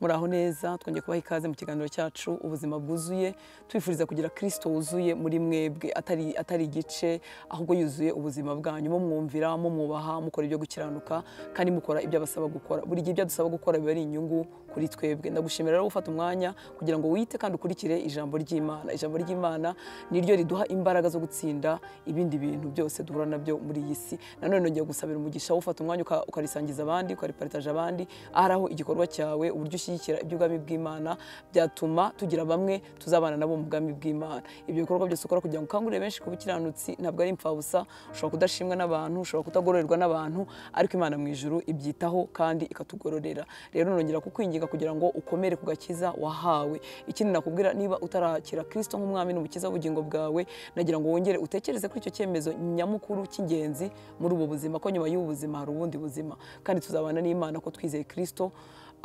muraho neza twongeye kubaha ikaze mu kiganiro cyacu ubuzima bwuzuye tubifuriza kugira kirisito wuzuye muri mwebwe atari atari igice ahubwo yuzuye ubuzima bwanyu mumwumvira mumwubaha mukora ibyo gukiranuka kandi mukora ibyo abasaba gukora buri gihe ibyo dusaba gukora biba ari inyungu kuri twebwe ndagushimira rero gufata umwanya kugira ngo wite kandi ukurikire ijambo ry'imana ijambo ry'imana ni ryo riduha imbaraga zo gutsinda ibindi bintu byose duhura nabyo muri iyi si nanone nongeye gusabira umugisha wo ufata umwanya uka- ukarisangiza abandi ukariparitaje abandi ahari aho igikorwa cyawe uburyo ushyigikira iby'ubwami bw'imana byatuma tugira bamwe tuzabana nabo mu bwami bw'imana ibyo bikorwa byose ukora kugira ngo ukangurire benshi ku bukiranutsi ntabwo ari impfabusa ushobora kudashimwa n'abantu ushobora kutagororerwa n'abantu ariko imana mu ijuru ibyitaho kandi ikatugororera rero nongera kukwinginga kugira ngo ukomere ku gakiza wahawe ikindi nakubwira niba utarakira kirisito nk'umwami n'umukiza w'ubugingo bwawe nagira ngo wongere utekereze kuri icyo cyemezo nyamukuru cy'ingenzi muri ubu buzima ko nyuma y'ubu buzima hari ubundi buzima kandi tuzabana n'imana ko twizeye kirisito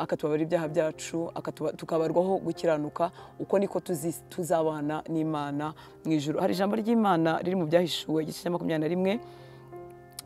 akatubabarira ibyaha byacu akatuba- tukabarwaho gukiranuka uko niko tuzi- tuzabana n'imana mu ijuru hari ijambo ry'imana riri mu byahishuwe igice cya makumyabiri na rimwe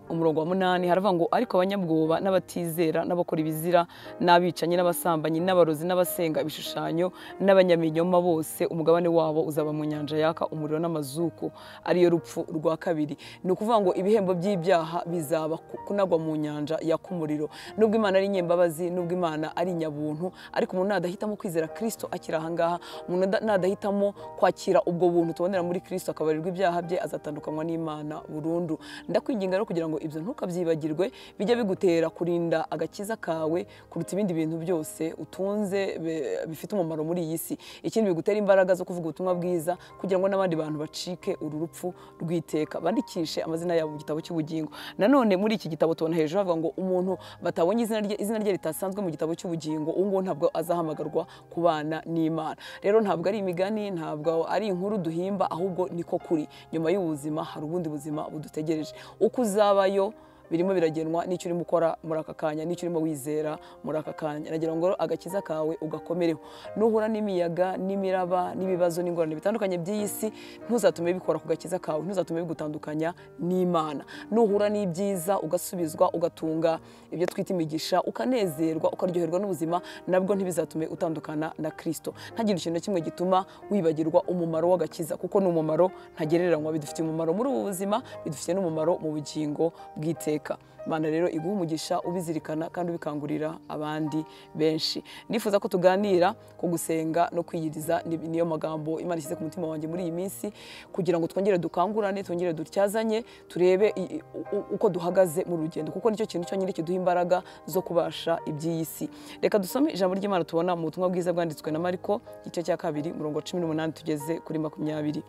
umurongo wa munani haravuga ngo ariko abanyabwoba n'abatizera n'abakora ibizira n'abicanyi n'abasambanyi n'abarozi n'abasenga ibishushanyo n'abanyaminyoma bose umugabane wabo uzaba mu nyanja yaka umuriro n'amazuku ariyo rupfu rwa kabiri ni ukuvuga ngo ibihembo by'ibyaha bizaba ku- kunagwa mu nyanja yaka umuriro nubwo imana ari nyembabazi nubwo imana ari nyabuntu ariko umuntu nadahitamo kwizera kirisito akiri ahangaha umuntu nada- nadahitamo kwakira ubwo buntu tubonera muri kirisito akabarirwa ibyaha bye azatandukanywa n'imana burundu ndakwinginga rero kugira ngo ibyo ntukabyibagirwe bijya bigutera kurinda agakiza kawe kuruta ibindi bintu byose utunze be- bifite umumaro muri iyi si ikindi bigutera imbaraga zo kuvuga ubutumwa bwiza kugira ngo n'abandi bantu bacike uru rupfu rw'iteka bandikishe amazina yabo mu gitabo cy'ubugingo nanone muri iki gitabo tubona hejuru havuga ngo umuntu batabonye izina rye izina rye ritasanzwe mu gitabo cy'ubugingo uwo nguwo ntabwo azahamagarwa kubana n'imana rero ntabwo ari imigani ntabwo ari inkuru duhimba ahubwo niko kuri nyuma y'ubuzima hari ubundi buzima budutegereje uko uzabayo birimo biragenwa n'icyo urimo ukora muri aka kanya n'icyo urimo wizera muri aka kanya nagira ngo rero agakiza kawe ugakomereho nuhura n'imiyaga n'imiraba n'ibibazo n'ingorane bitandukanye by'iyi si ntuzatume bikora ku gakiza kawe ntuzatume bigutandukanya n'imana nuhura n'ibyiza ugasubizwa ugatunga ibyo twita imigisha ukanezerwa ukaryoherwa n'ubuzima nabwo ntibizatume utandukana na kirisito ntagire ikintu na kimwe gituma wibagirwa umumaro w'agakiza kuko ni umumaro ntagereranywa bidufitiye umumaro muri ubu buzima bidufitiye n'umumaro mu bugingo bw'iteka imana rero iguha umugisha ubizirikana kandi ubikangurira abandi benshi ndifuza ko tuganira ku gusenga no kwiyiriza ni- niyo magambo imana ishyize ku mutima wanjye muri iyi minsi kugira ngo twongere dukangurane twongere dutyazanye turebe i- i- u- uko duhagaze mu rugendo kuko nicyo kintu cyonyine kiduha imbaraga zo kubasha iby'iyi si reka dusome ijambo ry'imana tubona mu butumwa bwiza bwanditswe na mariko igice cya kabiri murongo wa cumi n'umunani tugeze kuri makumyabiri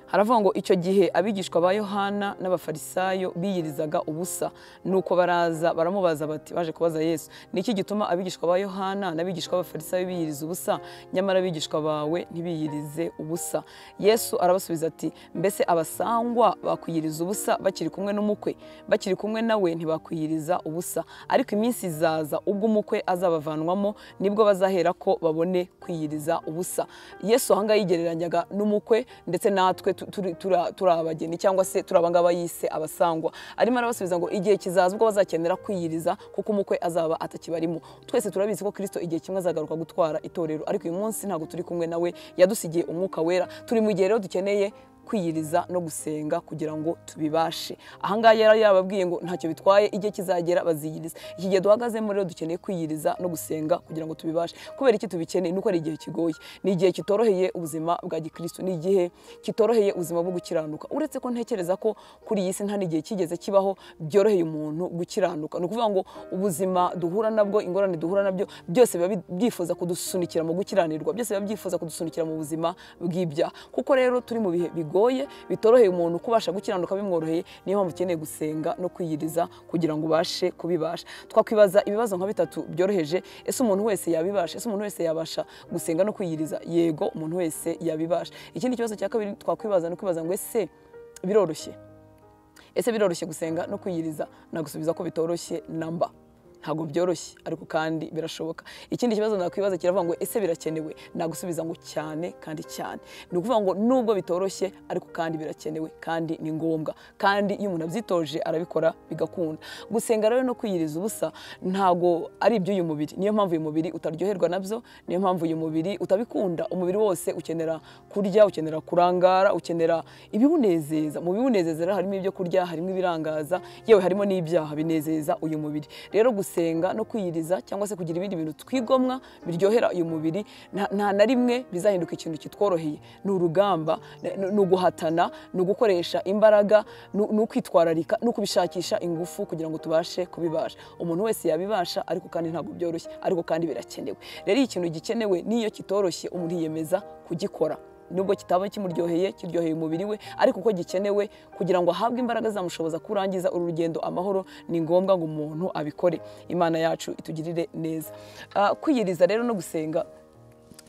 haravuga ngo icyo gihe abigishwa ba yohana n'abafarisayo biyirizaga ubusa nuko baraza baramubaza bati baje kubaza yesu ni iki gituma abigishwa ba yohana n'abigishwa b'abafarisayo biyiriza ubusa nyamara abigishwa bawe ntibiyirize ubusa yesu arabasubiza ati mbese abasangwa bakwiyiriza ubusa bakiri kumwe n'umukwe bakiri kumwe nawe ntibakwiyiriza ubusa ariko iminsi izaza ubwo umukwe azabavanwamo nibwo bazahera ko babone kwiyiriza ubusa yesu ahangaha yigereranyaga n'umukwe ndetse natwe tu- turi- tura- turi abageni cyangwa se turi abangaba yise abasangwa arimo arabasubiza ngo igihe kizaza ubwo bazakenera kwiyiriza kuko umukwe azaba atakibarimo twese turabizi ko kirisito igihe kimwe azagaruka gutwara itorero ariko uyu munsi ntabwo turi kumwe nawe yadusigiye umwuka wera turi mu gihe rero dukeneye kwiyiriza no gusenga kugira ngo tubibashe ahangaha yari yababwiye ngo ntacyo bitwaye igihe kizagera baziyiriza iki gihe duhagazemo rero dukeneye kwiyiriza no gusenga kugira ngo tubibashe kubera iki tubikeneye nuko ari igihe kigoye ni igihe kitoroheye ubuzima bwa gikristo ni igihe kitoroheye ubuzima bwo gukiranuka uretse ko ntekereza ko kuri iyi si nta n'igihe kigeze kibaho byoroheye umuntu gukiranuka ni ukuvuga ngo ubuzima duhura nabwo ingorane duhura nabyo byose biba bi- byifuza kudusunikira mu gukiranirwa byose biba byifuza kudusunikira mu buzima bw'ibyaha kuko rero turi mu bihe bigoye bitoroheye umuntu kubasha gukiranuka bimworoheye niyo mpamvu ukeneye gusenga no kwiyiriza kugira ngo ubashe kubibasha twakwibaza ibibazo nka bitatu byoroheje ese umuntu wese yabibasha ese umuntu wese yabasha gusenga no kwiyiriza yego umuntu wese yabibasha ikindi kibazo cya kabiri twakwibaza ni ukwibaza ngo ese biroroshye ese biroroshye gusenga no kwiyiriza nagusubiza ko bitoroshye namba ntabwo byoroshye ariko kandi birashoboka ikindi kibazo nakwibaza kiravuga ngo ese birakenewe nagusubiza ngo cyane kandi cyane ni ukuvuga ngo nubwo bitoroshye ariko kandi birakenewe kandi ni ngombwa kandi iyo umuntu abyitoje arabikora bigakunda gusenga rero no kwiyiriza ubusa ntabwo ari iby'uyu mubiri niyo mpamvu uyu mubiri utaryoherwa nabyo niyo mpamvu uyu mubiri utabikunda umubiri wose ukenera kurya ukenera kurangara ukenera ibiwunezeza mu biwunezeza rero harimo ibyo kurya harimo ibirangaza yewe harimo n'ibyaha binezeza uyu mubiri rero gusenga no kwiyiriza cyangwa se kugira ibindi bintu twigomwa biryohera uyu mubiri nta- nta na rimwe bizahinduka ikintu kitworoheye ni urugamba ni- ni uguhatana ni ugukoresha imbaraga ni ni ukwitwararika ni ukubishakisha ingufu kugira ngo tubashe kubibasha umuntu wese yabibasha ariko kandi ntabwo byoroshye ariko kandi birakenewe rero iyo ikintu gikenewe n'iyo kitoroshye umuntu yiyemeza kugikora nubwo kitaba kimuryoheye kiryoheye umubiri we ariko uko gikenewe kugira ngo ahabwe imbaraga zamushoboza kurangiza uru rugendo amahoro ni ngombwa ngo umuntu abikore imana yacu itugirire neza Ah, kwiyiriza rero no gusenga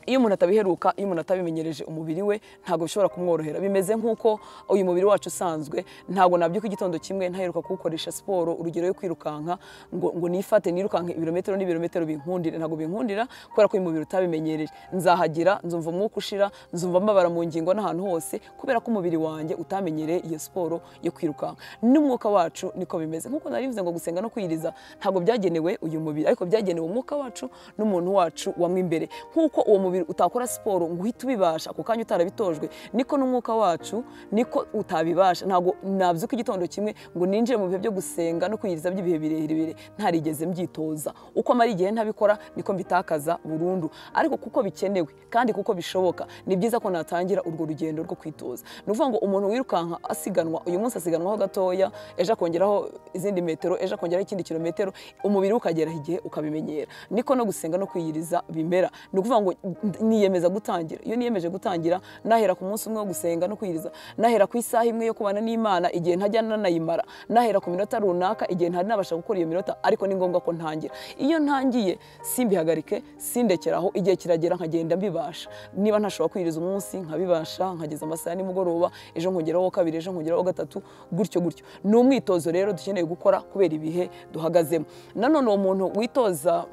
iyo umuntu atabiheruka iyo umuntu atabimenyereje umubiri we ntabwo bishobora kumworohera bimeze nk'uko uyu mubiri wacu usanzwe ntabwo nabyuka igitondo kimwe ntaheruka kuwukoresha siporo urugero yo kwirukanka ngo, ngo nifate nirukanke ibirometero n'ibirometero binkundire ntabwo binkundira kubera ko uyu mubiri utabimenyereye nzahagira nzumva umwuka ushira nzumva amabara mu ngingo n'ahantu hose kubera ko umubiri wanjye utamenyereye iyo siporo yo kwirukanka n'umwuka wacu niko bimeze nk'uko nari bivuze ngo gusenga no kwiyiriza ntabwo byagenewe uyu mubiri ariko byagenewe umwuka wacu n'umuntu wacu wamwe imbere nk'uko uwo mubiri utakora siporo ngo uhite ubibasha ako kanya utarabitojwe niko n'umwuka wacu niko utabibasha ntabwo nabyuka igitondo kimwe ngo ninjire mu bihe byo gusenga no kwiyiriza by'ibihe birebire ntarigeze mbyitoza uko amara igihe ntabikora niko mbitakaza burundu ariko kuko bikenewe kandi kuko bishoboka ni byiza ko natangira urwo rugendo rwo kwitoza ni ukuvuga ngo umuntu wirukanka asiganwa uyu munsi asiganwaho gatoya ejo akongeraho izindi metero ejo akongeraho ikindi kilometero umubiri we ukagera igihe ukabimenyera niko no gusenga no kwiyiriza bimera ni ukuvuga ngo niyemeza gutangira iyo niyemeje gutangira nahera ku munsi umwe wo gusenga no kwiyiriza nahera ku isaha imwe yo kubana n'imana igihe ntajya nanayimara nahera ku minota runaka igihe ntari nabasha gukora iyo minota ariko ni ngombwa ko ntangira iyo ntangiye simbihagarike sindekeraho igihe kiragera nkagenda mbibasha niba ntashobora kwiyiriza umunsi nkabibasha nkageza amasaha ya nimugoroba ejo nkongeraho uwa kabiri ejo nkongeraho uwa gatatu gutyo gutyo ni umwitozo rero dukeneye gukora kubera ibihe duhagazemo nanone uwo muntu witoza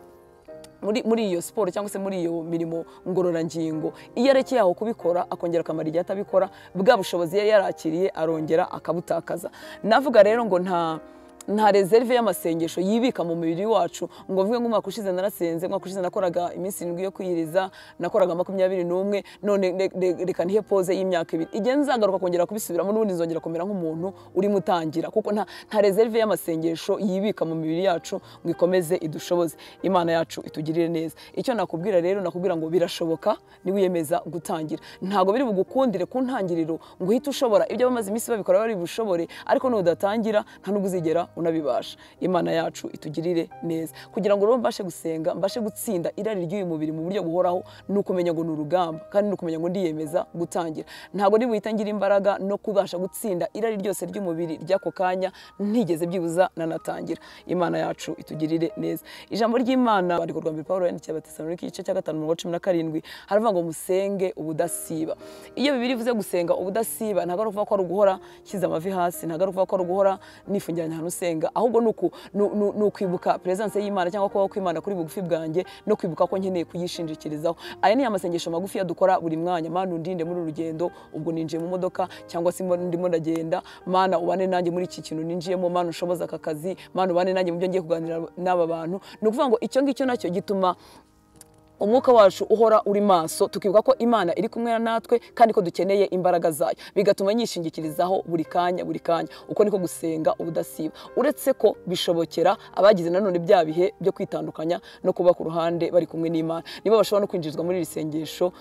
muri, muri iyo siporo cyangwa se muri iyo mirimo ngororangingo iyo arekeye aho kubikora akongera akamara igihe atabikora bwa bushobozi yari yarakiriye arongera akabutakaza navuga rero ngo nta nta reserve y'amasengesho yibika mu mubiri wacu ngo mvuge ngo umwaka ushize narasenze umwaka ushize nakoraga iminsi irindwi yo kwiyiriza nakoraga makumyabiri n'umwe none re- re- reka nihe pose y'imyaka ibiri igihe nzagaruka kongera kubisubiramo n'ubundi nzongera kumera nk'umuntu urimo utangira kuko nta nta reserve y'amasengesho yibika mu mibiri yacu ngo ikomeze idushoboze imana yacu itugirire neza icyo nakubwira rero nakubwira ngo birashoboka niwiyemeza gutangira ntabwo biri bugukundire ku ntangiriro ngo uhite ushobora ibyo bamaze iminsi babikora bari bushobore ariko nudatangira nta nubwo uzigera unabibasha imana yacu itugirire neza kugira ngo rero mbashe gusenga mbashe gutsinda irari ry'uyu mubiri mu buryo buhoraho ni ukumenya ngo ni urugamba kandi ni ukumenya ngo ndiyemeza gutangira ntabwo nibuhita ngira imbaraga no kubasha gutsinda irari ryose ry'umubiri ry'ako kanya ntigeze byibuza nanatangira imana yacu itugirire neza ijambo ry'imana bandiko rwa mbere pawulo yandikiye abatesalonike igice cya gatanu umurongo wa cumi na karindwi haravuga ngo musenge ubudasiba iyo bibiri ivuze gusenga ubudasiba ntabwo ari ukuvuga ko ari uguhora nshyize amavi hasi ntabwo ari ukuvuga ko ari uguhora nifungiranye ahantu usenga ahubwo ni uku- ni- ni ni ukwibuka peresanse y'imana cyangwa kubaho kw'imana kuri bugufi bwanjye no kwibuka ko nkeneye kuyishingikirizaho aya ni amasengesho magufi dukora buri mwanya mana undinde muri uru rugendo ubwo ninjiye mu modoka cyangwa se ndimo ndagenda mana ubane nanjye muri iki kintu ninjiyemo mana ushoboza aka kazi mana ubane nanjye mu byo ngiye kuganira n'aba bantu ni ukuvuga ngo icyo ngicyo nacyo gituma umwuka wacu uhora uri maso tukibuka ko imana iri kumwe natwe kandi ko dukeneye imbaraga zayo bigatuma nyishingikirizaho buri kanya buri kanya uko niko gusenga ubudasiba uretse ko bishobokera abagize nanone bya bihe byo kwitandukanya no kuba ku ruhande bari kumwe n'imana nibo bashobora no kwinjizwa muri iri sengesho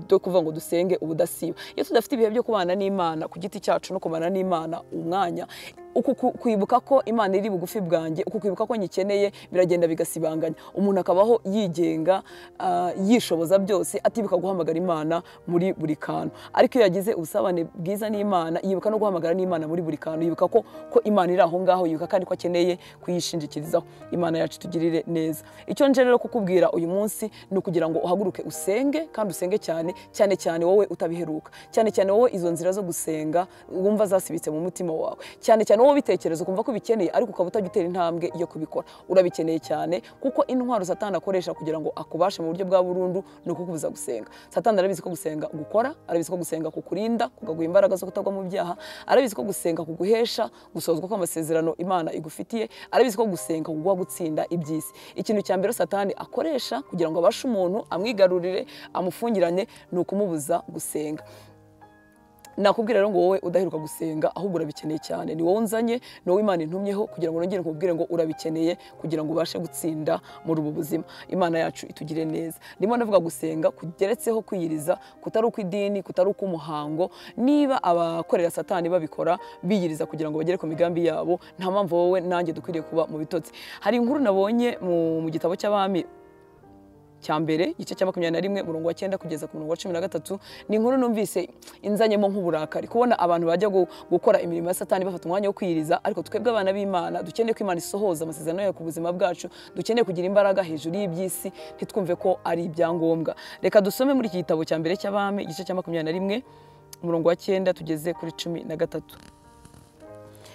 ryo kuvuga ngo dusenge ubudasiba iyo tudafite ibihe byo kubana n'imana ku giti cyacu no kubana n'imana umwanya uku ku- kwibuka ko imana iri bugufi bwanjye uku kwibuka ko nyikeneye biragenda bigasibanganya umuntu akabaho yigenga ah, yishoboza byose atibuka guhamagara imana muri buri kantu ariko iyo yagize ubusabane bwiza n'imana yibuka no guhamagara n'imana muri buri kantu yibuka ko ko imana iri aho ngaho yibuka kandi ko akeneye kuyishingikirizaho imana yacu itugirire neza icyo nje rero kukubwira uyu munsi ni ukugira ngo uhaguruke usenge kandi usenge cyane cyane cyane wowe utabiheruka cyane cyane wowe izo nzira zo gusenga wumva zasibitse mu mutima wawe cyane cyane wowe wowe ubitekereza ukumva ko ubikeneye ariko ukaba utajya utera intambwe yo kubikora urabikeneye cyane kuko intwaro satani akoresha kugira ngo akubashe mu buryo bwa burundu ni ukukubuza gusenga satani arabizi ko gusenga gukora arabizi ko gusenga kukurinda kugaguha imbaraga zo kutagwa mu byaha arabizi ko gusenga kuguhesha gusozwa kw'amasezerano imana igufitiye arabizi ko gusenga kuguha gutsinda iby'isi ikintu cya mbere satani akoresha kugira ngo abashe umuntu amwigarurire amufungirane ni ukumubuza gusenga nakubwira rero ngo wowe udaheruka gusenga ahubwo urabikeneye cyane ni wowe unzanye ni wowe imana intumyeho kugira ngo nongere nkubwire ngo urabikeneye kugira ngo ubashe gutsinda muri ubu buzima imana yacu itugire neza ndimo navuga gusenga kugeretseho kwiyiriza kutari ukw'idini kutari ukw'umuhango niba abakorera satani babikora biyiriza kugira ngo bagere ku migambi yabo nta mpamvu wowe nanjye dukwiriye kuba mu bitotsi hari inkuru nabonye mu- mu gitabo cy'abami cya mbere igice cya makumyabiri na rimwe umurongo wa cyenda kugeza ku murongo wa cumi na gatatu ni inkuru numvise inzanyemo nk'uburakari kubona abantu bajya gu- gukora imirimo ya satani bafata umwanya wo kwiyiriza ariko twebwe abana b'imana dukeneye ko imana isohoza amasezerano yayo ku buzima bwacu dukeneye kugira imbaraga hejuru y'iby'isi ntitwumve ko ari ibyangombwa reka dusome muri iki gitabo cya mbere cy'abami igice cya makumyabiri na rimwe umurongo wa cyenda tugeze kuri cumi na gatatu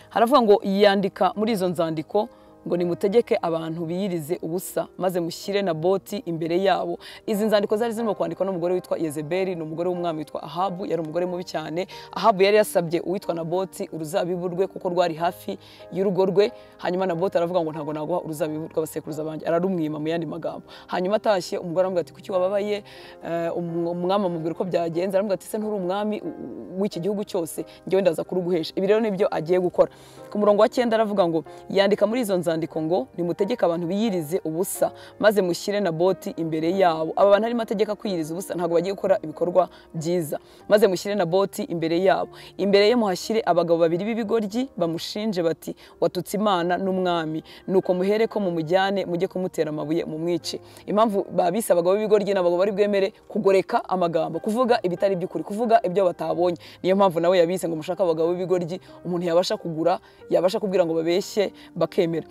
haravuga ngo yandika muri izo nzandiko ngo nimutegeke abantu biyirize ubusa maze mushyire na boti imbere yabo izi nzandiko zari zirimo kwandikwa n'umugore witwa yezebeli ni umugore w'umwami witwa ahabu yari umugore mubi cyane ahabu yari yasabye uwitwa naboti uruzabibu rwe kuko rwari hafi y'urugo rwe hanyuma naboti aravuga ngo ntabwo naguha uruzabibu rw'abasekuruza banjye ararumwima mu yandi magambo hanyuma atashye umugore aramubwira ati kuki wababaye Eh, umu- umwami amubwira uko byagenze aramubwira ati se nturi umwami u- u- w'iki gihugu cyose njyewe ndaza kuruguhesha ibi rero nibyo agiye gukora ku murongo wa cyenda aravuga ngo yandika muri izo nzandiko ngo nimutegeke abantu biyirize ubusa maze mushyire na boti imbere yabo aba bantu harimo ategeka kwiyiriza ubusa ntabwo bagiye gukora ibikorwa byiza maze mushyire na boti imbere yabo imbere ye muhashyire abagabo babiri b'ibigoryi bamushinje bati watutse imana n'umwami nuko muhere ko mumujyane mujye kumutera amabuye mumwice impamvu babise abagabo b'ibigoryi ni abagabo bari bwemere kugoreka amagambo kuvuga ibitari by'ukuri kuvuga ibyo batabonye niyo mpamvu nawe yabise ngo mushake abagabo b'ibigoryi umuntu yabasha kugura yabasha kubwira ngo babeshye bakemera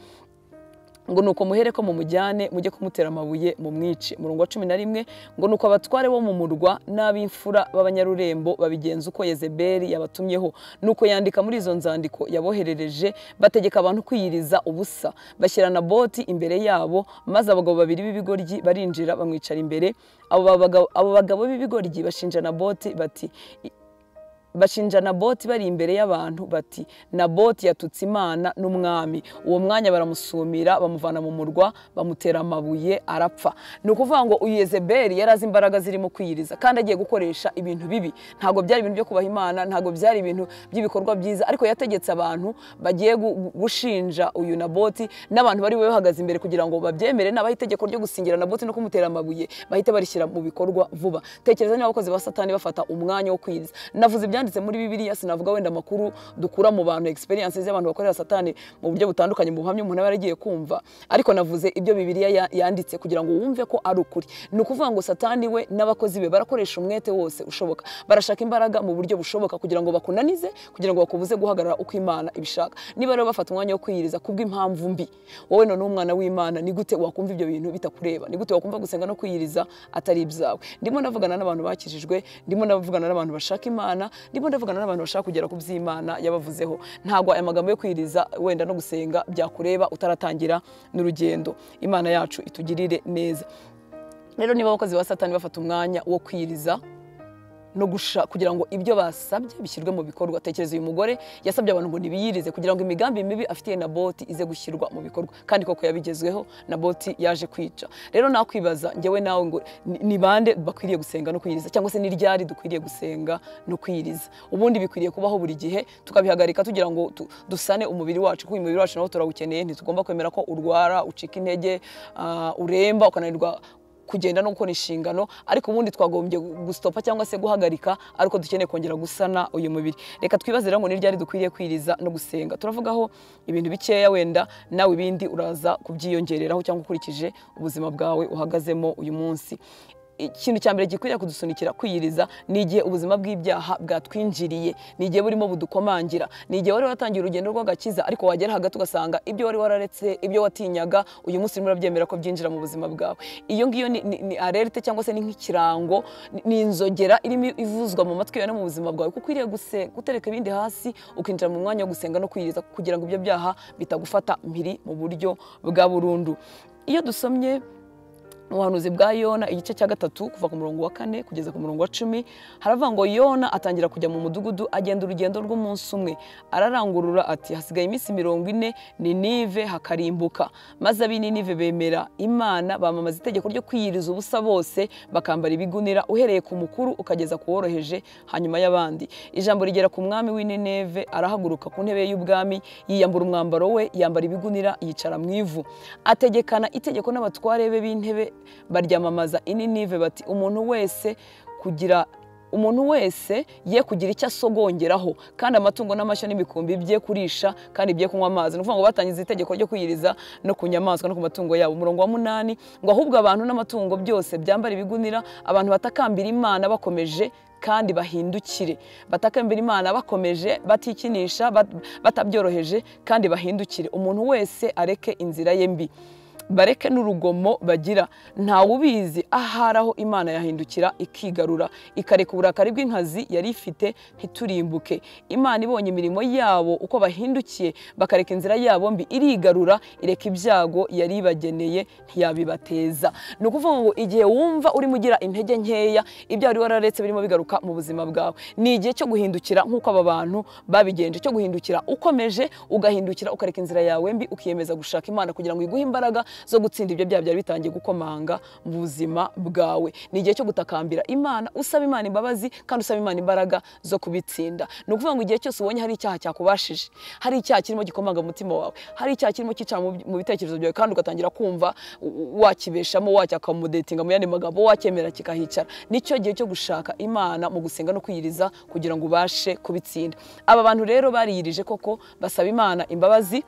ngo nuko muhere ko mumujyane mujye kumutera amabuye mumwice murongo wa cumi na rimwe ngo nuko abatware bo mu murwa n'ab'imfura b'abanyarurembo babigenza uko yezebeli yabatumyeho nuko yandika muri izo nzandiko yaboherereje bategeka abantu kwiyiriza ubusa bashyira na boti imbere yabo maze abagabo babiri b'ibigoryi barinjira bamwicara imbere abo bagabo- abo bagabo b'ibigoryi bashinja na boti bati bashinja naboti bari imbere y'abantu bati naboti yatutse imana n'umwami uwo mwanya baramusumira bamuvana mu murwa bamutera amabuye arapfa ni ukuvuga ngo uyu yezebeli yari azi imbaraga zirimo kwiyiriza kandi agiye gukoresha ibintu bibi ntabwo byari ibintu byo kubaha imana ntabwo byari ibintu by'ibikorwa byiza ariko yategetse abantu bagiye gu- gu- gushinja uyu naboti n'abantu bari bube bahagaze imbere kugira ngo babyemere n'abaha itegeko ryo gusingira naboti no kumutera amabuye bahite barishyira mu bikorwa vuba tekereza niba abakozi ba satani bafata umwanya wo kwiyiriza navuze ibyanditse muri bibiliya sinavuga wenda amakuru dukura mu bantu experiences z'abantu bakorera satani mu buryo butandukanye mu buhamya umuntu aba yaragiye kumva ariko navuze ibyo bibiliya ya- yanditse kugira ngo wumve ko ari ukuri ni ukuvuga ngo satani we n'abakozi be barakoresha umwete wose ushoboka barashaka imbaraga mu buryo bushoboka kugira ngo bakunanize kugira ngo bakubuze guhagarara uko imana ibishaka niba rero bafata umwanya wo kwiyiriza kubw'impamvu mbi wowe none umwana w'imana ni gute wakumva ibyo bintu bitakureba ni gute wakumva gusenga no kwiyiriza atari ibyawe ndimo ndavugana n'abantu bakijijwe ndimo ndavugana n'abantu bashaka imana ndimo ndavugana n'abantu bashaka kugera ku by'imana yabavuzeho ntabwo aya magambo yo kwiyiriza wenda no gusenga byakureba utaratangira n'urugendo imana yacu itugirire neza rero niba abakozi ba satani bafata umwanya wo kwiyiriza no gusha kugira ngo ibyo basabye bishyirwe mu bikorwa tekereza uyu mugore yasabye abantu ngo nibiyirize kugira ngo imigambi mibi afitiye naboti ize gushyirwa mu bikorwa kandi koko yabigezweho naboti yaje kwica rero nakwibaza njyewe nawe ngo ni- ni bande bakwiriye gusenga no kwiyiriza cyangwa se ni ryari dukwiriye gusenga no kwiyiriza ubundi bikwiriye kubaho buri gihe tukabihagarika tugira ngo tu- dusane umubiri wacu kuko uyu mubiri wacu nawo turawukeneye ntitugomba kwemera ko urwara ucika intege ah, uremba ukananirwa kugenda no gukora inshingano ariko ubundi twagombye gustopa cyangwa se guhagarika ariko dukeneye kongera gusana uyu mubiri reka twibaze rero ngo ni ryari dukwiriye kwiriza no gusenga turavugaho ibintu bikeya wenda nawe ibindi uraza kubyiyongereraho cyangwa ukurikije ubuzima bwawe uhagazemo uyu munsi ikintu cya mbere gikwiriye kudusunikira kwiyiriza ni igihe ubuzima bw'ibyaha bwatwinjiriye ni igihe burimo budukomangira ni igihe wari watangiye urugendo rw'agakiza ariko wagera hagati ugasanga ibyo wari wararetse ibyo watinyaga uyu munsi urimo urabyemera ko byinjira mu buzima bwawe iyo ngiyo ni- ni- ni alerte cyangwa se ni nk'ikirango ni- ni inzogera irimo ivuzwa mu matwi yawe no mu buzima bwawe kuko ukwiriye guse- gutereka ibindi hasi ukinjira mu mwanya wo gusenga no kwiyiriza kugira ngo ibyo byaha bitagufata mpiri mu buryo bwa burundu iyo dusomye mu buhanuzi bwa yona igice cya gatatu kuva ku murongo wa kane kugeza ku murongo wa cumi haravuga ngo yona atangira kujya mu mudugudu agenda urugendo rw'umunsi umwe ararangurura ati hasigaye iminsi mirongo ine ninive hakarimbuka maze ab'i ninive bemera imana bamamaza itegeko ryo kwiyiriza ubusa bose bakambara ibigunira uhereye ku mukuru ukageza ku woroheje hanyuma y'abandi ijambo rigera ku mwami w'i nineve arahaguruka ku ntebe y'ubwami yiyambura umwambaro we yambara ibigunira yicara mu ivu ategekana itegeko n'abatware be b'intebe baryamamaza ininive bati umuntu wese kugira umuntu wese ye kugira icyo asogongeraho kandi amatungo n'amashyo n'imikumbi bye kurisha kandi bye kunywa amazi ni ukuvuga ngo batangiza itegeko ryo kwiyiriza no ku nyamaswa no ku matungo yabo umurongo wa munani ngo ahubwo abantu n'amatungo byose byambara ibigunira abantu batakambira imana bakomeje kandi bahindukire batakambira imana bakomeje batikinisha bat- batabyoroheje kandi bahindukire umuntu wese areke inzira ye mbi bareke n'urugomo bagira ntawe ubizi ahari aho imana yahindukira ikigarura ikareka uburakari bw'inkazi yari ifite ntiturimbuke imana ibonye imirimo yabo uko bahindukiye bakareka inzira yabo mbi irigarura ireka ibyago yari ibageneye ntiyabibateza ni ukuvuga ngo igihe wumva urimo ugira intege nkeya ibyo wari wararetse birimo bigaruka mu buzima bwawe ni igihe cyo guhindukira nk'uko aba bantu babigenje cyo guhindukira ukomeje ugahindukira ukareka inzira yawe mbi ukiyemeza gushaka imana kugira ngo iguhe imbaraga zo gutsinda ibyo byaha byari bitangiye gukomanga mu buzima bwawe ni igihe cyo gutakambira imana usaba imana imbabazi kandi usaba imana imbaraga zo kubitsinda ni ukuvuga ngo igihe cyose ubonye hari icyaha cyakubashije hari icyaha kirimo gikomanga mu mutima wawe hari icyaha kirimo cyicara mu mu bitekerezo byawe kandi ugatangira kumva u- wakibeshamo wacyakamudetinga mu yandi magambo wacyemera kikahicara nicyo gihe cyo gushaka imana mu gusenga no kwiyiriza kugira ngo ubashe kubitsinda aba bantu rero bariyirije koko basaba imana imbabazi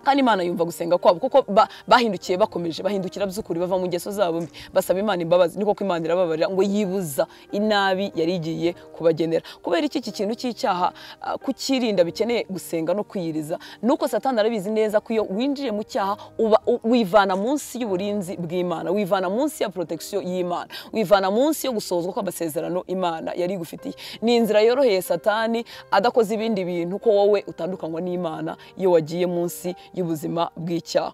kandi imana yumva gusenga kwabo kuko ba- bahindukiye bakomeje bahindukira by'ukuri bava mu ngeso zabo mbi basaba imana imbabazi ni koko imana irababarira ngo yibuza inabi yari igiye kubagenera kubera iki iki kintu cy'icyaha ah, kukirinda bikeneye gusenga no kwiyiriza nuko satani arabizi neza ko iyo winjiye mu cyaha uba u- wivana munsi y'uburinzi bw'imana wivana munsi ya protection y'imana wivana munsi yo gusozwa kw'amasezerano imana yari igufitiye ni inzira yoroheye satani adakoze ibindi bintu ko wowe utandukanywa n'imana iyo wagiye munsi y'ubuzima bw'icyaha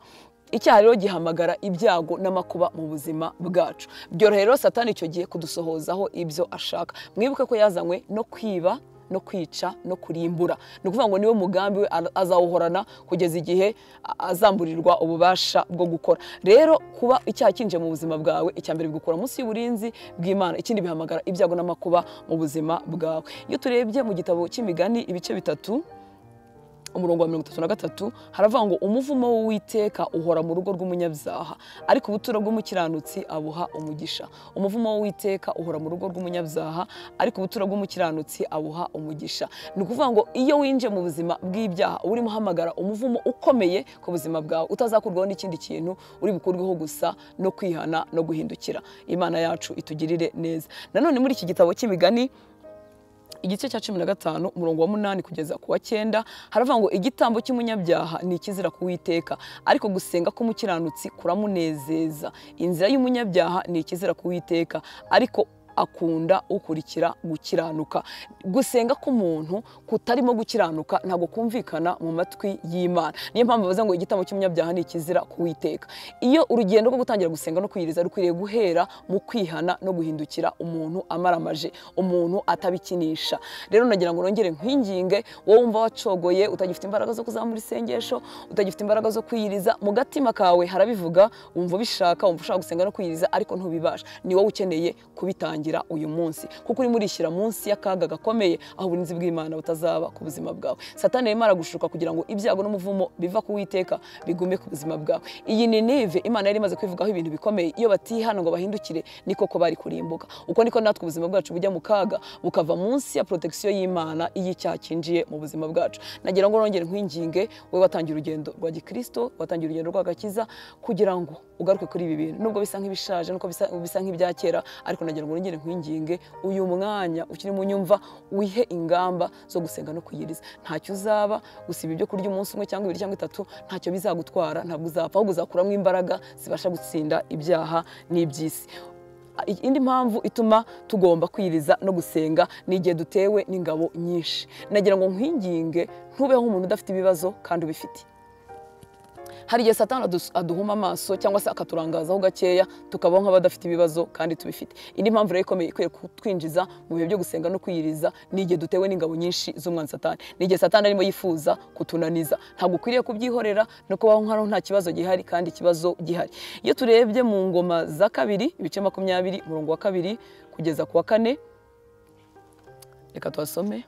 icyaha rero gihamagara ibyago n'amakuba mu buzima bwacu byorohera rero satani icyo gihe kudusohozaho ibyo ashaka mwibuke ko yazanywe no kwiba no kwica no kurimbura ni ukuvuga ngo niwe mugambi we ara- azawuhorana kugeza igihe a- azamburirwa ububasha bwo gukora rero kuba icyaha kinjiye mu buzima bwawe icya mbere bigukura munsi y'uburinzi bw'imana ikindi bihamagara ibyago n'amakuba mu buzima bwawe iyo turebye mu gitabo cy'imigani ibice bitatu umurongo wa mirongo itatu na gatatu haravuga ngo umuvumo w'uwiteka uhora mu rugo rw'umunyabyaha ariko ubuturo bw'umukiranutsi abuha umugisha umuvumo w'uwiteka uhora mu rugo rw'umunyabyaha ariko ubuturo bw'umukiranutsi abuha umugisha ni ukuvuga ngo iyo winjiye mu buzima bw'ibyaha urimo uhamagara umuvumo ukomeye ku buzima bwawe utazakurwaho n'ikindi kintu uri bukurweho gusa no kwihana no guhindukira imana yacu itugirire neza nanone muri iki gitabo cy'imigani igice cya cumi na gatanu umurongo wa munani kugeza ku wa cyenda haravuga ngo igitambo cy'umunyabyaha ni ikizira kuwiteka ariko gusenga k'umukiranutsi kuramunezeza inzira y'umunyabyaha ni ikizira kuwiteka ariko akunda ukurikira gukiranuka gusenga k'umuntu kutarimo gukiranuka ntabwo kumvikana mu matwi y'imana niyo mpamvu bavuze ngo igitambo cy'umunyabyaha ni ikizira kuwiteka iyo urugendo rwo gutangira gusenga no kwiyiriza rukwiriye guhera mu kwihana no guhindukira umuntu amaramaje umuntu atabikinisha rero nagira ngo nongere nkwinginge wowe wumva wacogoye utagifite imbaraga zo kuzamura isengesho utagifite imbaraga zo kwiyiriza mu gatima kawe harabivuga wumva ubishaka wumva ushaka gusenga no kwiyiriza ariko ntubibasha ni wowe ukeneye kubitangira gutangira uyu munsi kuko urimo urishyira munsi y'akaga gakomeye aho uburinzi bw'imana butazaba ku buzima bwawe satani arimo aragushuka kugira ngo ibyago n'umuvumo biva ku witeka bigume ku buzima bwawe iyi ni nive imana yari imaze kwivugaho ibintu bikomeye iyo batihana ngo bahindukire ni koko bari kurimbuka uko niko natwe ubuzima bwacu bujya mu kaga bukava munsi ya protection y'imana iy'icyaha cyinjiye mu buzima bwacu nagira ngo nongere nkwinginge wowe watangiye urugendo rwa gikristo watangiye urugendo rw'agakiza kugira ngo ugaruke kuri ibi bintu nubwo bisa nk'ibishaje nuko bisa, bisa nk'ibya kera ariko nagira ngo nongere nkwinginge uyu mwanya ukiri mu nyumva wihe ingamba zo gusenga no kwiyiriza ntacyo uzaba gusiba ibyo kurya umunsi umwe cyangwa ibiri cyangwa itatu ntacyo bizagutwara ntabwo uzapfa ahubwo uzakuramo imbaraga zibasha gutsinda ibyaha n'iby'isi indi mpamvu ituma tugomba kwiriza no gusenga ni igihe dutewe n'ingabo nyinshi nagira ngo nkwinginge ntubeho nk'umuntu udafite ibibazo kandi ubifite hari igihe satani adu- aduhuma amaso cyangwa se akaturangazaho gakeya tukabaho nk'abadafite ibibazo kandi tubifite indi mpamvu rero ikomeye ikwiye kutwinjiza mu bihe byo gusenga no kwiyiriza ni igihe dutewe n'ingabo nyinshi z'umwanzi satani ni igihe satani arimo yifuza kutunaniza ntabwo ukwiriye kubyihorera no kubaho nk'aho nta kibazo gihari kandi ikibazo gihari iyo turebye mu ngoma za kabiri ibice makumyabiri umurongo wa kabiri kugeza ku wa kane reka tuhasome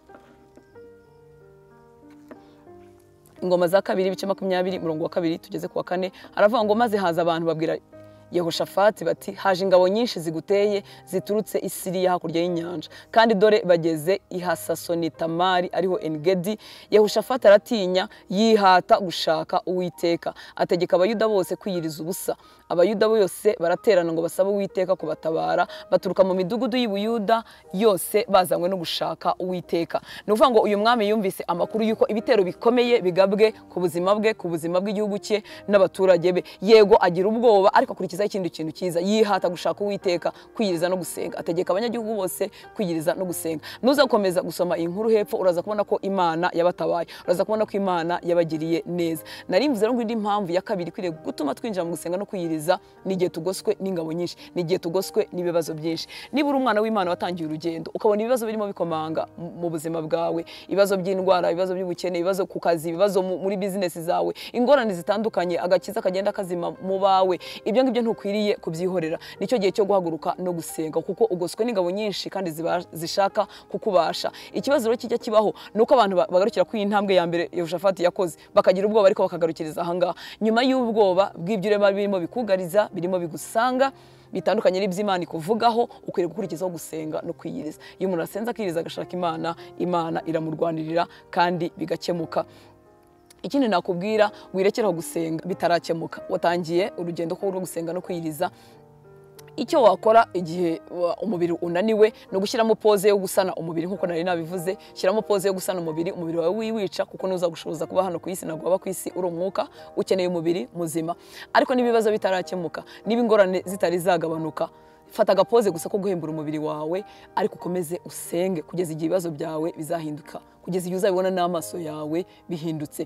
ingoma za kabiri ibice makumyabiri murongo wa kabiri tugeze ku wa kane haravuga ngo maze haza abantu babwira yehoshafati bati haje ingabo nyinshi ziguteye ziturutse i siriya hakurya y'inyanja kandi dore bageze i hasasonitamari ariho engedi yehoshafati aratinya yihata gushaka uwiteka ategeka abayuda bose kwiyiriza ubusa abayuda bose baraterana ngo basabe uwiteka kubatabara baturuka mu midugudu y'ubuyuda yose bazanywe no gushaka uwiteka ni ukuvuga ngo uyu mwami yumvise amakuru y'uko ibitero bikomeye bigabwe ku buzima bwe ku buzima bw'igihugu cye n'abaturage be yego agira ubwoba ariko akurikizaho ikindi kintu cyiza yihata gushaka uwiteka kwiyiriza no gusenga ategeka abanyagihugu bose kwiyiriza no gusenga nuza gukomeza gusoma iyi nkuru hepfo uraza kubona ko imana yabatabaye uraza kubona ko imana yabagiriye neza nari mvuze rero ngo indi mpamvu ya kabiri ikwiriye gutuma twinjira mu gusenga no kwiyiriza ni igihe tugoswe n'ingabo nyinshi ni igihe tugoswe n'ibibazo byinshi niba uri umwana w'imana watangiye urugendo ukabona ibibazo birimo bikomanga mu- mu buzima bwawe ibibazo by'indwara ibibazo by'ubukene ibibazo ku kazi ibibazo mu- muri bizinesi zawe ingorane zitandukanye agakiza kagenda kazima mu bawe ibyo ngibyo ntukwiriye kubyihorera nicyo gihe cyo guhaguruka no gusenga kuko ugoswe n'ingabo nyinshi kandi ziba- zishaka kukubasha ikibazo rero kijya kibaho ni uko abantu ba- bagarukira kuri iyi ntambwe ya mbere yehoshafati yakoze bakagira ubwoba ariko bakagarukiriza ahangaha nyuma y'ubwoba bw'ibyo urema birimo bikugariza birimo bigusanga bitandukanye n'iby'imana ikuvugaho ukwiriye gukurikizaho gusenga no kwiyiriza iyo umuntu asenze akiyiriza agashaka imana imana iramurwanirira kandi bigakemuka ikindi nakubwira wirekere aho gusenga bitarakemuka watangiye urugendo ko rwo gusenga no kwiyiriza icyo wakora igihe wa- umubiri unaniwe ni ugushyiramo poze yo gusana umubiri nk'uko nari nabivuze shyiramo poze yo gusana umubiri umubiri wawe wiwica kuko ntuzagushoboza kuba hano ku isi ntabwo waba ku isi uri umwuka ukeneye umubiri muzima ariko niba ibibazo bitarakemuka niba ingorane zitari zagabanuka fata agapoze gusa ko guhembura umubiri wawe ariko ukomeze usenge kugeza igihe ibibazo byawe bizahinduka kugeza igihe uzabibona n'amaso yawe bihindutse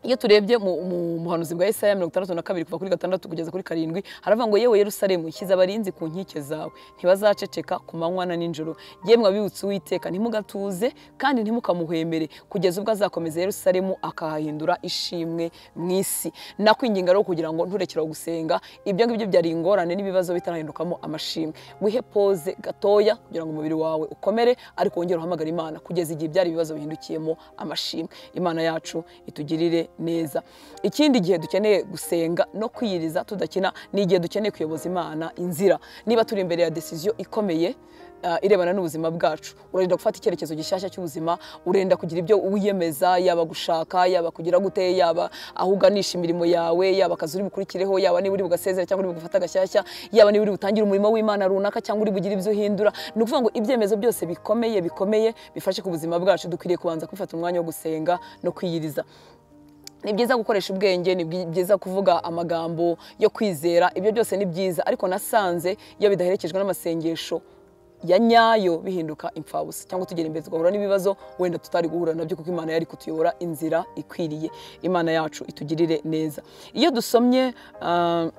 iyo turebye mu mu buhanuzi bwa Yesaya mirongo itandatu na kabiri kuva kuri gatandatu kugeza kuri karindwi haravuga ngo yewe Yerusalemu nshyize abarinzi ku nkike zawe ntibazaceceka ku manywa na nijoro yemwe abibutse uwiteka ntimugatuze kandi ntimukamuhwemere kugeza ubwo azakomeza Yerusalemu akahahindura ishimwe mu isi nakwinginga rero kugira ngo nturekere aho gusenga ibyo ngibyo byari ingorane n'ibibazo bitarahindukamo amashimwe wihe poze gatoya kugira ngo umubiri wawe ukomere ariko wongere uhamagare Imana kugeza igihe byari ibibazo bihindukiyemo amashimwe imana yacu itugirire neza ikindi gihe dukeneye gusenga no kwiyiriza tudakina ni igihe dukeneye kuyoboza imana inzira niba turi imbere ya decision ikomeye ah, irebana n'ubuzima bwacu urenda gufata icyerekezo gishyashya cy'ubuzima urenda kugira ibyo wiyemeza yaba gushaka yaba kugira gute yaba aho uganisha imirimo yawe yaba akazi uri bukurikireho yaba niba uri bugasezera cyangwa uri bugufata agashyashya yaba niba uri butangire umurimo w'imana runaka cyangwa uri bugire ibyo uhindura ni ukuvuga ngo ibyemezo byose bikomeye bikomeye bifashe ku buzima bwacu dukwiriye kubanza kwifata umwanya wo gusenga no kwiyiriza ni byiza gukoresha ubwenge ni bwi- byiza kuvuga amagambo yo kwizera ibyo byose ni byiza ariko nasanze iyo bidaherekejwe n'amasengesho ya nyayo bihinduka imfabusa cyangwa tugera imbere tugahura n'ibibazo wenda tutari guhura nabyo kuko imana yari kutuyobora inzira ikwiriye imana yacu itugirire neza iyo dusomye ah,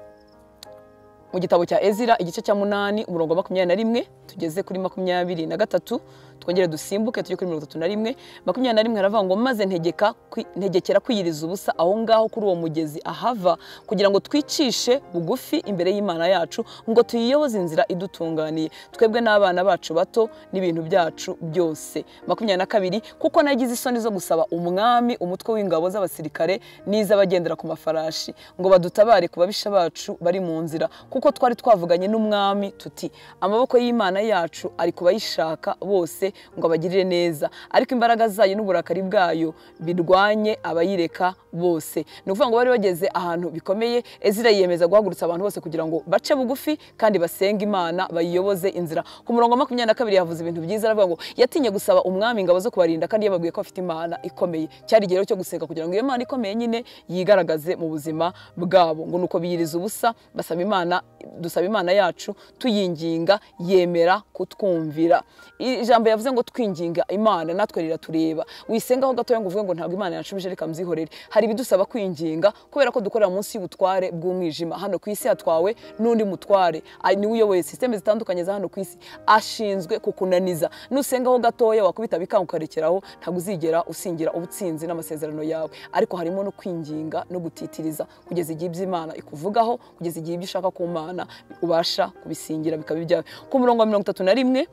mu gitabo cya ezira igice cya munani umurongo wa makumyabiri na rimwe tugeze kuri makumyabiri na gatatu twongere dusimbuke tujye kuri mirongo itatu na rimwe makumyabiri na rimwe haravuga ngo maze ntegeka kwi- ntegekera kwiyiriza ubusa aho ngaho kuri uwo mugezi ahava kugira ngo twicishe bugufi imbere y'imana yacu ngo tuyiyoboze inzira idutunganiye twebwe n'abana bacu bato n'ibintu byacu byose makumyabiri na kabiri kuko nagize isoni zo gusaba umwami umutwe w'ingabo z'abasirikare n'iz'abagendera ku mafarashi ngo badutabare ku babisha bacu bari mu nzira kuko twari twavuganye n'umwami tuti amaboko y'imana yacu ari ku bayishaka bose ngo abagirire neza ariko imbaraga zayo n'uburakari bwayo birwanye abayireka bose ni ukuvuga ngo bari bageze ahantu bikomeye ezira yiyemeza guhagurutsa abantu bose kugira ngo bace bugufi kandi basenge imana bayiyoboze inzira ku murongo wa makumyabiri na kabiri yavuze ibintu byiza aravuga ngo yatinye gusaba umwami ingabo zo kubarinda kandi yababwiye ko afite imana ikomeye cyari igero cyo gusenga kugira ngo iyo mana ikomeye nyine yigaragaze mu buzima bwabo ngo nuko biyiriza ubusa basaba imana dusaba imana yacu tuyinginga yemera kutwumvira ijambo yavuze ngo twinginga imana natwe riratureba wisengaho gatoya ngo uvuge ngo ntabwo imana yanshubije reka mbyihorere hari ibidusaba kwinginga kubera ko dukorera munsi y'ubutware bw'umwijima hano ku isi hatwawe n'undi mutware ari niwe uyoboye sisiteme zitandukanye za hano ku isi ashinzwe kukunaniza nusengaho gatoya wakubita bikanga ukarekeraho ntabwo uzigera usingira ubutsinzi n'amasezerano yawe ariko harimo no kwinginga no gutitiriza kugeza igihe ibyo imana ikuvugaho kugeza igihe ibyo ushaka ku mana ubasha kubisingira bikaba ibyawe ku murongo wa mirongo itatu na rimwe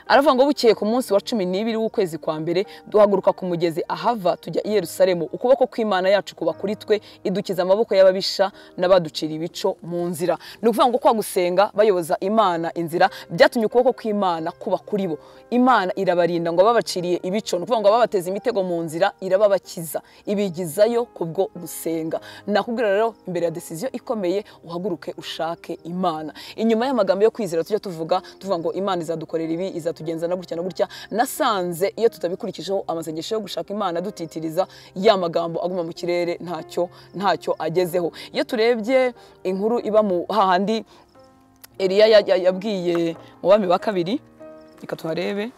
aravuga ngo bukeye ku munsi wa cumi n'ibiri w'ukwezi kwa mbere duhaguruka ku mugezi ahava tujya i yerusalemu ukuboko kw'imana yacu kuba kuri twe idukiza amaboko y'ababisha n'abaducira ibico mu nzira ni ukuvuga ngo kwa gusenga bayoboza imana inzira byatumye ukuboko kw'imana kuba kuri bo imana irabarinda ngo babaciriye ibico ni ukuvuga ngo babateze imitego mu nzira irababakiza ibigizayo kubwo gusenga nakubwira rero imbere ya desiziyo ikomeye uhaguruke ushake imana inyuma y'amagambo yo kwizera tujya tuvuga tuvuga ngo imana izadukorera ibi izatugenza na gutya na gutya nasanze iyo tutabikurikijeho amasengesho yo gushaka imana dutitiriza ya magambo aguma mu kirere ntacyo ntacyo agezeho iyo turebye inkuru iba mu hahandi eliya ya- ya- yabwiye mu bami ba kabiri reka tuharebe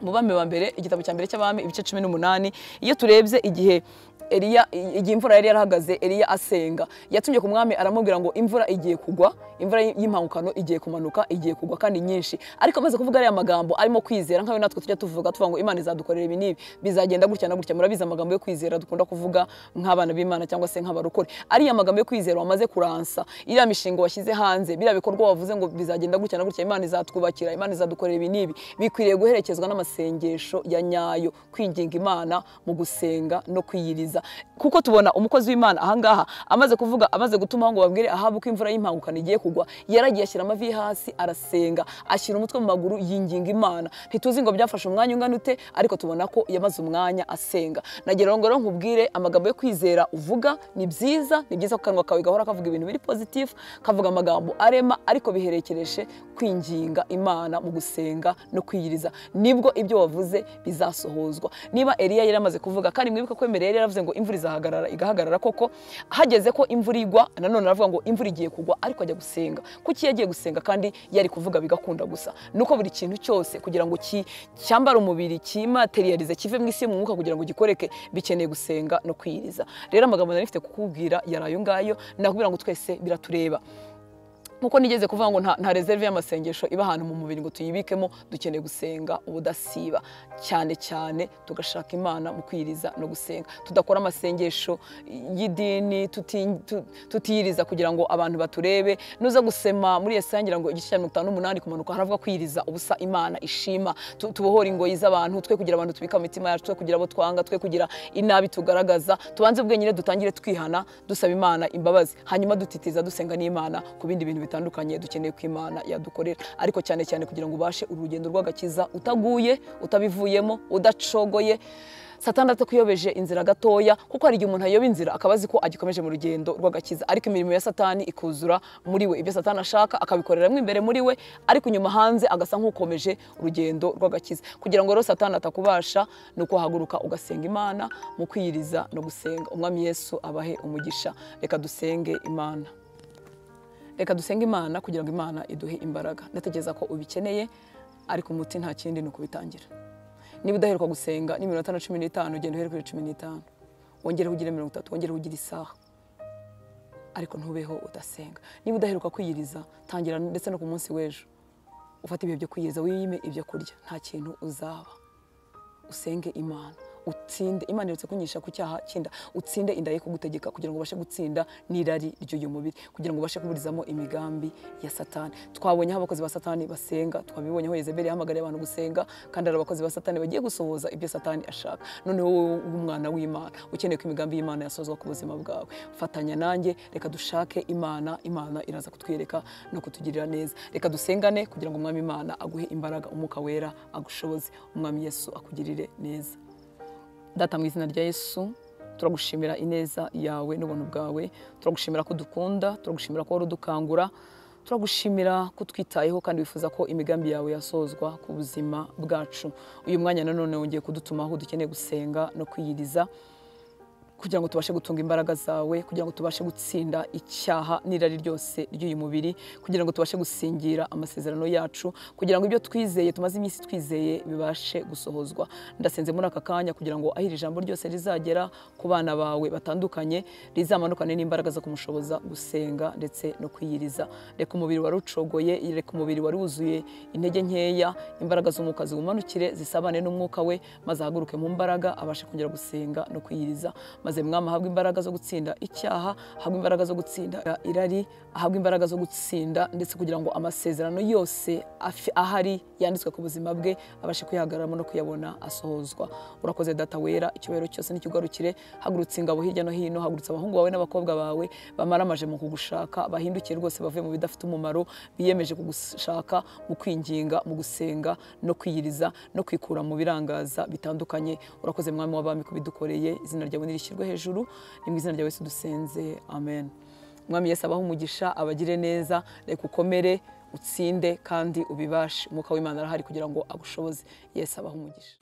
mu bami ba mbere igitabo cya mbere cy'abami ibice cumi n'umunani iyo turebye igihe Eliya igihe imvura yari yarahagaze Eliya asenga yatumye ku mwami aramubwira ngo imvura igiye kugwa imvura y'impangukano igiye kumanuka igiye kugwa kandi nyinshi ariko amaze kuvuga ariya magambo arimo kwizera nkayo natwe tujya tuvuga tuvuga ngo Imana izadukorera ibi n'ibi bizagenda gutya na gutya murabizi amagambo yo kwizera dukunda kuvuga nk'abana b'Imana cyangwa se nk'abarokore ariya magambo yo kwizera wamaze kuransa iriya mishinga washyize hanze biriya bikorwa wavuze ngo bizagenda gutya na gutya Imana izatwubakira Imana izadukorera ibi n'ibi bikwiriye guherekezwa n'amasengesho ya nyayo kwinginga Imana mu gusenga no kwiyiriza kuko tubona umukozi w'Imana ahangaha amaze kuvuga amaze gutuma ngo babwire ahabu ko imvura y'impangukano igiye kugwa yaragiye ashyira amavi ye hasi arasenga ashyira umutwe mu maguru yinginga Imana ntituzi ngo byafashe umwanya ungana ute ariko tubona ko yamaze umwanya asenga nagira ngo rero nkubwire amagambo yo kwizera uvuga ni byiza ni byiza ko kanwa kawe gahora kavuga ibintu biri positive kavuga amagambo arema ariko biherekereje kwinginga Imana mu gusenga no kwiyiriza nibwo ibyo wavuze bizasohozwa niba Eliya yari amaze kuvuga kandi mwibuke ko mbere yari yaravuze ngo imvura izahagarara igahagarara koko hageze ko imvura igwa nanone aravuga ngo imvura igiye kugwa ariko ajya gusenga kuki yagiye gusenga kandi yari kuvuga bigakunda gusa nuko buri kintu cyose kugira ngo ki- cyambare umubiri kimaterialize kive mu isi mu mwuka kugira ngo gikoreke bikeneye gusenga no kwiyiriza rero amagambo nari mfite kukubwira yari ayo ngayo nakubwira ngo twese biratureba nkuko nigeze kuvuga ngo nta, nta reserve y'amasengesho iba ahantu mu mubiri ngo tuyibikemo dukeneye gusenga ubudasiba cyane cyane tugashaka imana mu kwiyiriza no gusenga tudakora amasengesho y'idini tuti- tu- tutiyiriza kugira ngo abantu baturebe nuza gusema muri yesi ngira ngo igice cya mirongo itanu n'umunani kumanuka haravuga kwiyiriza ubusa imana ishima Tu- tubohore ingoyi z'abantu twe kugira abantu tubika mu mitima yacu twe kugira abo twanga twe kugira inabi tugaragaza tubanze ubwenge nyine dutangire twihana dusaba imana imbabazi hanyuma dutitiza dusenga n'imana ku bindi bintu bitandukanye dukeneye ko imana yadukorera ariko cyane cyane kugira ngo ubashe urugendo rw'agakiza utaguye utabivuyemo udacogoye satani atakuyobeje inzira gatoya kuko hari igihe umuntu ayoba inzira akaba azi ko agikomeje mu rugendo rw'agakiza ariko imirimo ya satani ikuzura muri we ibyo satani ashaka akabikoreramo imbere muri we ariko inyuma hanze agasa nk'ukomeje urugendo rw'agakiza kugira ngo rero satani atakubasha ni ukuhaguruka ugasenga imana mu kwiyiriza no gusenga umwami yesu abahe umugisha reka dusenge imana reka dusenge imana kugira ngo imana iduhe imbaraga ndatekereza ko ubikeneye ariko umuti nta kindi ni ukubitangira niba udaheruka gusenga n'iminota na cumi n'itanu ugenda uheruka kuri cumi n'itanu wongereho ugire mirongo itatu wongereho ugire isaha ariko ntubeho udasenga niba udaheruka kwiyiriza tangira ndetse no ku munsi w'ejo ufate ibihe byo kwiyiriza wiyime ibyo kurya nta kintu uzaba usenge imana utsinde imana iretse kunyisha ku cyaha cy'inda utsinde inda ye kugutegeka kugira ngo ubashe gutsinda n'irari ry'uyu mubiri kugira ngo ubashe kuburizamo imigambi ya satani twabonye aho abakozi ba satani basenga twabibonye aho yezebeli yahamagariye abantu gusenga kandi hari abakozi ba satani bagiye gusohoza ibyo satani ashaka noneho wowe w'umwana w'imana ukeneye ko imigambi y'imana yasozwa ku buzima bwawe fatanya nanjye reka dushake imana imana iraza kutwereka no kutugirira neza reka dusengane kugira ngo umwami imana aguhe imbaraga umwuka wera agushoboze umwami yesu akugirire neza data mu izina rya yesu turagushimira ineza yawe n'ubuntu bwawe turagushimira ko dukunda turagushimira ko wari udukangura turagushimira ko utwitayeho kandi wifuza ko imigambi yawe yasozwa ku buzima bwacu uyu mwanya nanone wongeye kudutuma aho dukeneye gusenga no kwiyiriza kugira ngo tubashe gutunga imbaraga zawe kugira ngo tubashe gutsinda icyaha n'irari ryose ry'uyu mubiri kugira ngo tubashe gusingira amasezerano yacu kugira ngo ibyo twizeye tumaze iminsi twizeye bibashe gusohozwa ndasenze muri aka kanya kugira ngo aho iri jambo ryose rizagera ku bana bawe batandukanye rizamanukane n'imbaraga zo kumushoboza gusenga ndetse no kwiyiriza reka umubiri wari ucogoye reka umubiri wari wuzuye intege nkeya imbaraga z'umwuka ziwumanukire zisabane n'umwuka we maze ahaguruke mu mbaraga abashe kongera gusenga no kwiyiriza maze mwami ahabwe imbaraga zo gutsinda icyaha ahabwe imbaraga zo gutsinda irari ahabwe imbaraga zo gutsinda ndetse kugira ngo amasezerano yose afi- ahari yanditswe ku buzima bwe abashe kuyahagararamo no kuyabona asohozwa urakoze data wera icyubahiro cyose n'ikigarukire hagurutse ingabo hirya no hino hagurutse abahungu bawe n'abakobwa bawe bamaramaje mu kugushaka bahindukiye rwose bavuye mu bidafite umumaro biyemeje kugushaka mu kwinginga mu gusenga no kwiyiriza no kwikura mu birangaza bitandukanye urakoze mwami w'abami kubidukoreye izina ryawe nirishyirwe hejuru ni mu izina rya yesu dusenze amen mwami yesu abaho umugisha abagire neza reka ukomere utsinde kandi ubibashe umwuka w'imana arahari kugira ngo agushoboze yesu abaho umugisha